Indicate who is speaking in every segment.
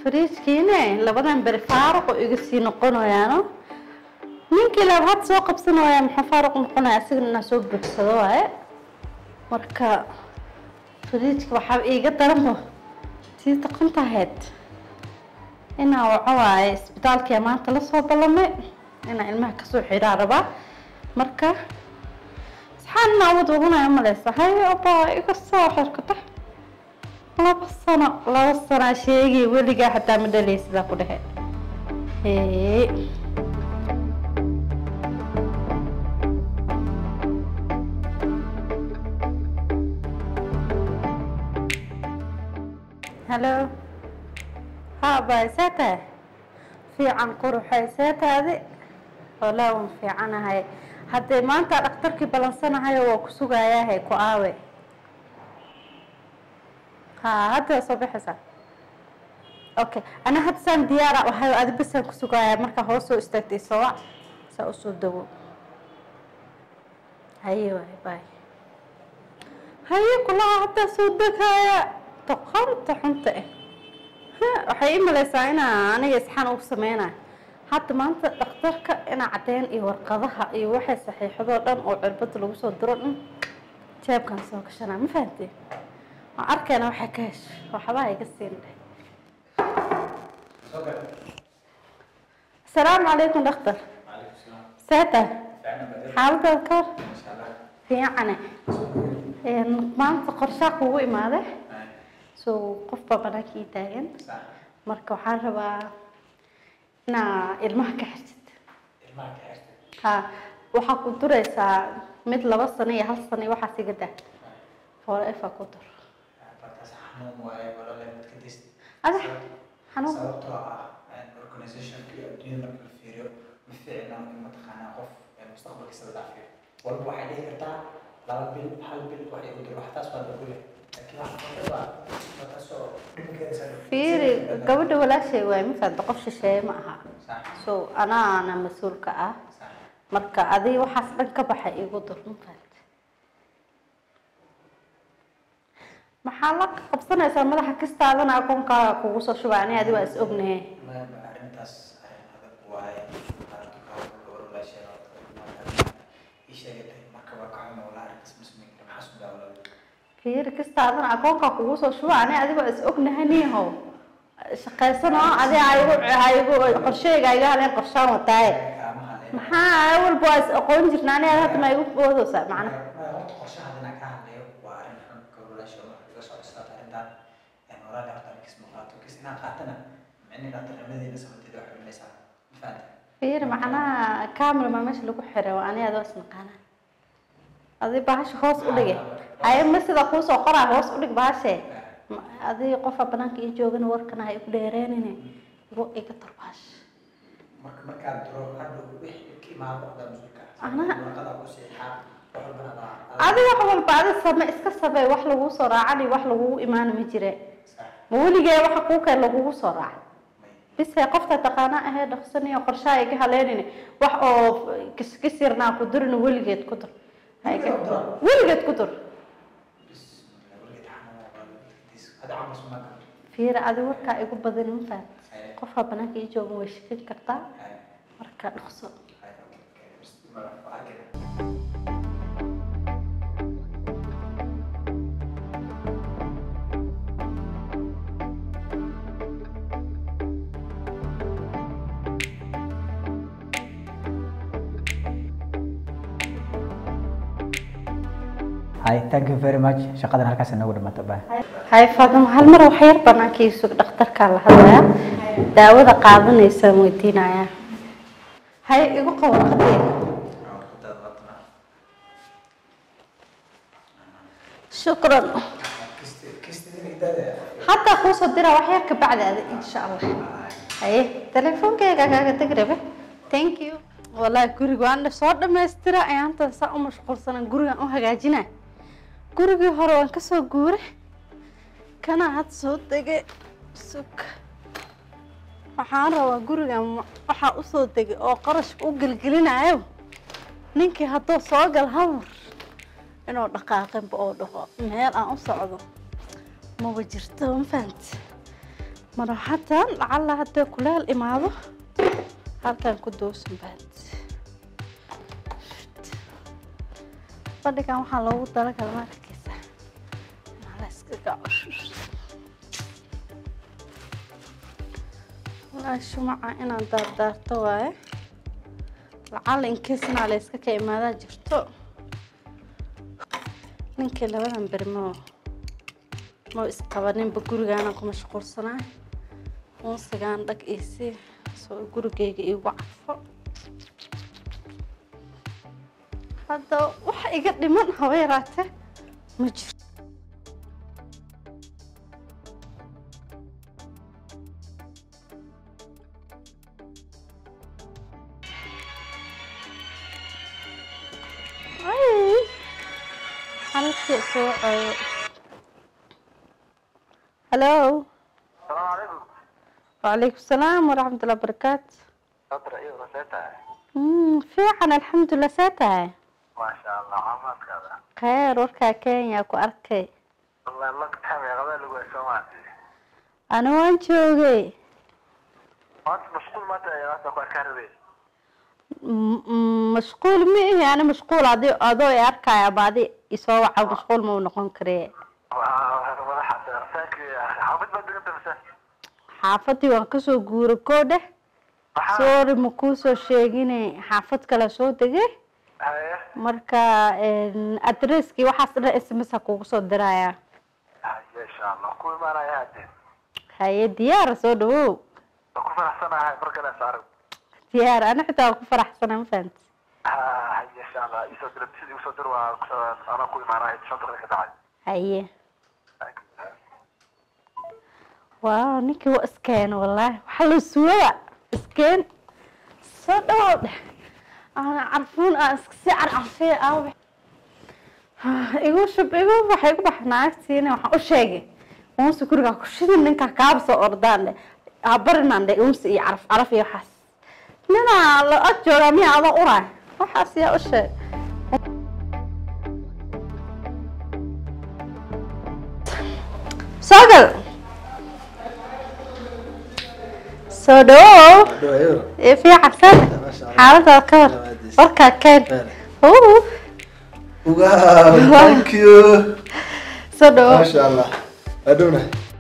Speaker 1: fariijkiine labadan beri faaruq oo iga sii noqonayaano ninkii laba had soo qabsanaya maxaa faaruq noqonaya asigana inaa soo buuxsado waaye marka fariijka waxaa iiga daranba tii taqantahayd inaa waxa waaye isbitaalkia maanta lasoo ballamay inaa ilmaha kasoo xiraa rabaa marka isxaan inaa wad wadanaya maleysa hay abaa iga soo xirkata laba sano laba sanaa sheegay weligaa xataa ma dhalay sidaa ku dhehe hee halo ha baay see tahay fiican quruxay see taadi walaa wan fiicanahay haddee maanta dhakhtarkii balansanahayo waa ku sugayaahay ku aawe ha hadda soo baxaysaa okay ana hadda saan diyaara ahayo adi basaan ku sugaaya markaa hoos soo istaagtay sawac saa usoo dawo haye waay baay haye kulaha haddaa soo degaya toqonta xunta ah waxay i maleysaa inaa aniga isxaan ugu sameynaya hadda maanta dhakhtarka inaa caddeyn iyo warqadaha iyo waxay saxiixadoo dhan oo cirbada lagu soo diro dhan jeebkan soo gashanaa ma fahamtee waan arkayna waxay ka hesho waxbaa iga siin dheh asalaamu calaykum dhakhtar seeta xaaladaada ka hor fiicane maanta qorshaa kugu imaade so qof baa banaanka ii taagan marka waxaan rabaa inaa ilmaha ka xirtid ha waxaa ku duraysaa mid laba sano iyo hal sano iyo waxaas iga dah forever ku dur ada xanuun
Speaker 2: sababtoo ah organizationka iyo adduunyada marka la fiiriyo ma fiicna in mataqaanaa qof mustaqbalkiisa la dhaafiyo walba waxay dhihi kartaa laba bil hal bil waxay u dir wax taas waa lagu leh laakiin waxa qofka waa taasoo dhibkeeda
Speaker 1: fiiri gabadha walaashay waay ma fahamta qof shisheeye ma aha
Speaker 2: sax
Speaker 1: so anaana mas-uulka ah
Speaker 2: sax
Speaker 1: marka adii waxaas dhan ka baxa igu dur ma fahamta maxaa la qabsanaysaa madaxa kastaadana akoonkaaga kugu soo shubaa ani adi waa is ognahe
Speaker 2: ma arrintaas arrin adag waaye arrinta ka hor gabar walaasheeda ii sheegatay marka waa ka xuma walaa arrintaas masmin maxaa su daawala
Speaker 1: fiiri kastaadana akoonkaa kugu soo shubaa ani adi waa is ognahe niihow shaqaysano adi aigu aigu qorsheyga iga haleen qorshaan wataaye
Speaker 2: kaama hadleen
Speaker 1: maxaa walba waa is aqoon jirna ani adi hadda ma igu boodaysaa macna
Speaker 2: horta qorshaha inaan ka hadlayo waa arrin xun gabadhaasha oo iga soo cusbaata arrintan walaali horta kis ma qaato kis inaan qaatana micnihi dhaqtarnimadeena sababteeda wax xulinaysaa ma fahanta
Speaker 1: fiiri macnaha camera maa meesha lagu xiray waa ani adi waa isnaqaana adi bahasha hoos u dhige haye ma sida kuusoo qoraa hoos u dhig bahashe Ma- adi qofa banaanka ii joogana warkana ha igu dheereenine igu iga tar bahasha
Speaker 2: marka markaad duro hadhow wixii ka imaado adaa mas-uulka ah
Speaker 1: Anaa-
Speaker 2: warqadaa ku seexaa wax walbana adaa
Speaker 1: adi wax walba adi same iska sabey wax lagugu soo raacani wax lagugu imaana ma jire
Speaker 2: sax
Speaker 1: ma weligee waxa kuu keen lagugu soo raaca
Speaker 2: may
Speaker 1: bise qofta taqaana ahee dhaqsaniyo qorshaha iga haleenine wax oo kiskisirnaa ku durina weligeed ku dur Ha iga- weligeed ku dur
Speaker 2: bismillah weligeed xanuun waa weligeedis hada camas ma gato
Speaker 1: fiira adi warkaa igu badan ma fahad qofaa banaanka ii joogan way shakin kartaa
Speaker 2: Ay,
Speaker 1: marka dhaqso
Speaker 2: ay, okay, okay, bismillah, waa arkayna. Hi, thank you very much. Shaqadan halkaas inagu dhamaata baa.
Speaker 1: hay faadimo hal mar wax yar banaanka ii sug dhakhtarkaa la hadlaya daawada qaadanaysaan weydiinaya hay igu qabo warqadee shukran haddaa kuusoo dira wax yar ka bacdi adi insha allah haye teleefoonkeyga kaaga teg rabe thank you wallahi guriga waan soo dhamaystira ayaantan saa u mashquulsanan gurigan u hagaajina gurigii hore waan kasoo guure kana had soo degay sug waxaan rabaa gurigan ma- waxaa usoo degay oo qarashka u gelgelinayo ninkii hadduu soo gal hamar inuu dhaqaaqinba oo dhaqo meel aan u socdo maba jirto ma fahamti maraxadan lacalla haddee kuleel imaado halkan ku doosan baad fadhigan waxaa loogu talagala markiisa inaa la iskaga walaahi shumaca inaan daardaarto waaye lacalla inkeesnaa la iska ka imaadaa jirto ninkii labadan beri moo mau isqabaninba gurigaana ku mashquulsanaa unsigaan dhag iisi soo gurigeyga iigu carfo hadda waxa iga dhiman haba yaraate ma jiro ay halkii soo coyo هلو
Speaker 3: السلام عليكم
Speaker 1: وعليكم السلام ورحمة الله وبركاته
Speaker 3: صدر ايه رسيتها
Speaker 1: مم، fiican alxamdulilah see tahay
Speaker 3: ما شاء الله عمرك هذا
Speaker 1: kheyr warkaa kenya ku arkay
Speaker 3: والله ما كنت حامي غدا لو سمعتي
Speaker 1: ana waan joogay
Speaker 3: ما انت مشغول ما انت يا راسك كهربي
Speaker 1: M- m- mashquul ma ihi ana mashquul adi adoo i arkaya baadi isoo waca mashquul ma u noqon karee
Speaker 3: والله حتى رساك حافظ بدك انت بس
Speaker 1: xaafadii waan kasoo guura koo dheh sorry ma kuusoo sheegine xaafad kale soo degay
Speaker 3: هاي
Speaker 1: marka adresskii waxaas dhan sms a kugu soo diraya
Speaker 3: هاي ان شاء الله كل ما انا يا دين
Speaker 1: haye diyaara soo dhawow
Speaker 3: كل فرح سنه هاي بركه صار
Speaker 1: diyaar ana xitaa waan ku faraxsana ma fahanti
Speaker 3: هاي ان شاء الله يصدر بسيدي وصدر انا كل ما انا شنطه لك تعال
Speaker 1: haye waaw ninkii waa iskeen wallaahi waxa la suwaba iskeen soo dhawow dheh ana carfuun aan iska sii carcarfee aaw igu shub igu waxa igu bax naagtiina waxaan u sheegay uunsi gurigaa ku shidin ninkaa kaaba soo ordaan dheh habarinaan dheh uunsi iyo caraf caraf iyo waxaas ninaa la ag joogaa miyaa adoo uraay waxaas yaa u sheeg soo gal soo dhawow ee fiican san xaaladaada ka war warkaa keen Uh,
Speaker 4: Wow, thank you.
Speaker 1: soo dhawow
Speaker 4: Masha Allah. Aduna.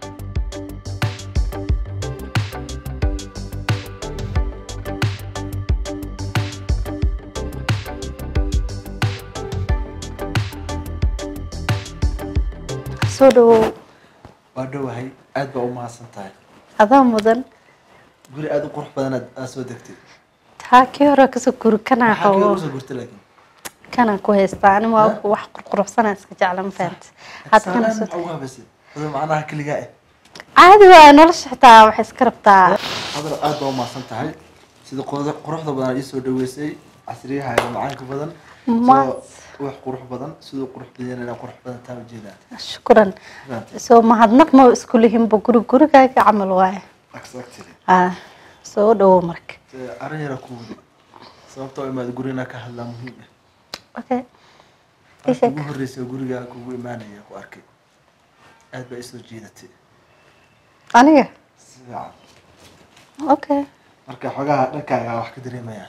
Speaker 1: soo dhawow
Speaker 4: Waa dhowahay aad baa u mahadsan tahay.
Speaker 1: adaa mudan
Speaker 4: Guri aad u qurux badan aad aad soo degtay.
Speaker 1: taa kii hore kasoo guri kanaa
Speaker 4: Maxaa kale
Speaker 1: xoogo
Speaker 4: usoo gurtay laakiin?
Speaker 1: kanaan ku haystaa ani waa wax qurqurxsanaa iska jecla ma fahanti hadda kana
Speaker 4: Salaan
Speaker 1: soo
Speaker 4: maxaa ugu habaysay? Hadal macnaha keligaa eh.
Speaker 1: caadi waa nolosha xitaa waxay iska rabtaa
Speaker 4: Hadal aad baa u mahadsan tahay. Sida quruxda quruxda badan ii soo dhaweysay casriyahaaga macaanka badan.
Speaker 1: Ma-
Speaker 4: Soo wax qurux badan sidoo qurux badan inaa qurux badan taa ujeedaa.
Speaker 1: shukran
Speaker 4: Fahamtay?
Speaker 1: soo mahadnaq ma isku lihinba guri gurigaaga camal waaye
Speaker 4: Exactly.
Speaker 1: ah soo dhawow marka
Speaker 4: Ee, Arrin yar ku wadi. Sababtoo imaad gurina ka hadlaa muhiim ah.
Speaker 1: okay
Speaker 4: Markii
Speaker 1: Ishak.
Speaker 4: ugu horreysay gurigaa kugu imaanaya ku arkay. Aad baa isoo jiidatay.
Speaker 1: aniga
Speaker 4: Si fiican.
Speaker 1: okay
Speaker 4: marka xogaha dhankaaga wax ka dareemaya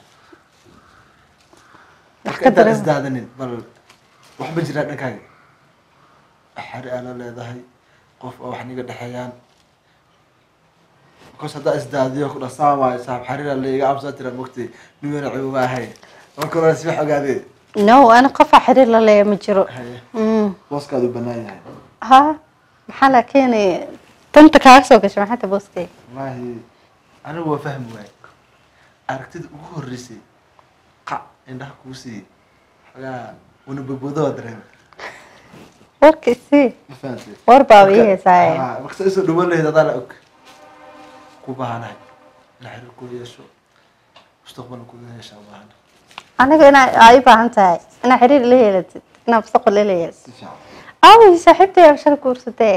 Speaker 1: Wax
Speaker 4: marka
Speaker 1: ka
Speaker 4: intaan
Speaker 1: dareem-
Speaker 4: isdaadanin bal wax ma jiraa dhankaaga xari aa la leedahay qof oo wax niga dhexeeyaan because haddaa isdaadiyo ku dhasaamaayo saaxib xariira laiga amsaa tira mogtay nimeena cibuba ahay marka hore si wax ogaadee
Speaker 1: no ani qofa xiriir la leeya ma jiro
Speaker 4: haye
Speaker 1: Mm.
Speaker 4: booskaadu banaan yahay
Speaker 1: ha maxaa laakiin tanta kaaga soo gashay maxaa ta booskay
Speaker 4: wallaahi anigu waa fahmi waaye aragtida ugu horreysay qac indhaha kuu siiyey xogaa una bogboodo waa dareemay
Speaker 1: warkiisii
Speaker 4: ma fahantay
Speaker 1: war baa ii heesaaye
Speaker 4: Ah, marka sa isoo dhawan lahayd adaa la og ku baahanahay in xiriir ku yeesho mustaqbalna ku yeesha u baahana
Speaker 1: aniga inaa aa ii baahan tahay inaa xiriir la yeelatid inaa mustaqbal la yeelatid
Speaker 4: si fiican
Speaker 1: aaway saaxiibtay aa shal guursatee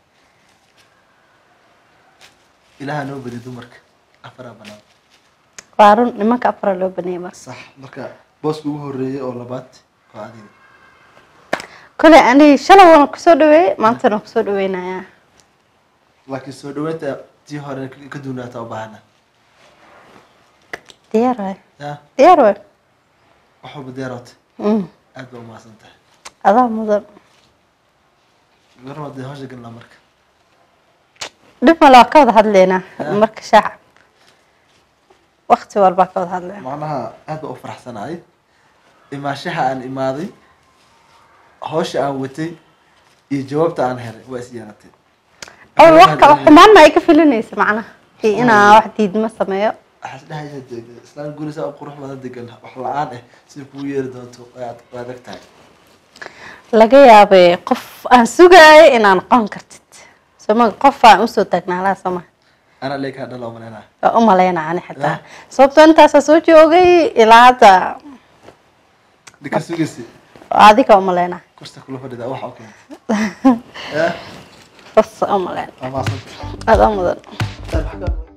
Speaker 4: ilaaha noo badi dumarka afaraa banaan
Speaker 1: waa run nimanka afara loo baneeyay marka
Speaker 4: sax marka booska ugu horreeyay oo labaad waa adiga
Speaker 1: kole ani shalay waan kusoo dhaweeyey maantana waan kusoo dhaweynayaa
Speaker 4: laakiin soo dhaweynta tii hore ka duunaata u baahana
Speaker 1: diyaar waay
Speaker 4: ya
Speaker 1: diyaar waay
Speaker 4: wax walba deeroota
Speaker 1: Mm.
Speaker 4: aad baa umahadsan tahay
Speaker 1: adaa mudan
Speaker 4: garma dee hawsha galnaa marka
Speaker 1: dhib male waa ka wada hadlaynaa
Speaker 4: Ah.
Speaker 1: marka shaaca wakti walbaa ka wada hadlaynaa
Speaker 4: macnaha aad baa u faraxsanahay imaashaha aan imaaday hawsha aan watay iyo jawaabta aan helay waa is yeelatay
Speaker 1: awal wax kale xumaan ma ay ka filinaysa macnaha iyo inaa wax diidma sameeyo
Speaker 4: waxaas dhahaysa dee islaan gurisaa u qurux badan degan wax la-aan ah sida kugu yeeri doonto waad waa adag tahay
Speaker 1: laga yaabay qof aan sugaayo inaa noqon kartid soma qof aan usoo taagnaalaa soma
Speaker 4: anaa leekaa dhala umaleyna
Speaker 1: waa u malaynaa ani xitaa
Speaker 4: Ah.
Speaker 1: sababtoo intaasaa soo joogay ilaa hadda
Speaker 4: dhika sugaysi
Speaker 1: adiga u malaynaa
Speaker 4: kursta kula fadhida waxa u keentay ya
Speaker 1: sas u malaynaa
Speaker 4: waa maasanta
Speaker 1: adaa mudan
Speaker 4: Waxaa ka-